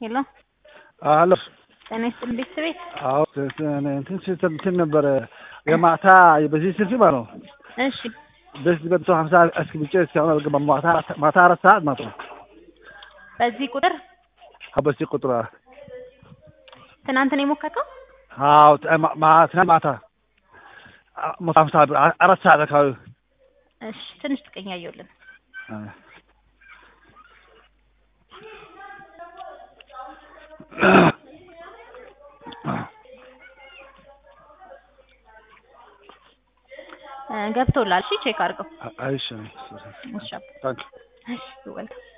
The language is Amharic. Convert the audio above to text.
ሄሎ አሎ ጤና ይስጥልኝ ቤተሰቤ። አዎ እንትን ስትል እንትን ነበረ የማታ በዚህ ስልክ ማለት ነው። እሺ በዚህ በመቶ ሀምሳ አስገብቼ እስካሁን አልገባም። ማታ አራት- ማታ አራት ሰዓት ማለት ነው። በዚህ ቁጥር አዎ በዚህ ቁጥር ትናንት ነው የሞከርከው? አዎ ተ- ማ- ማ- ትናንት ማታ አ- መቶ ሀምሳ ብር አ- አራት ሰዓት አካባቢ እሺ ትንሽ ጥቀኛ እየውልን ገብቶላል። እሺ ቼክ አድርገው። አይሽ እሺ ታንክ እሺ ወልካም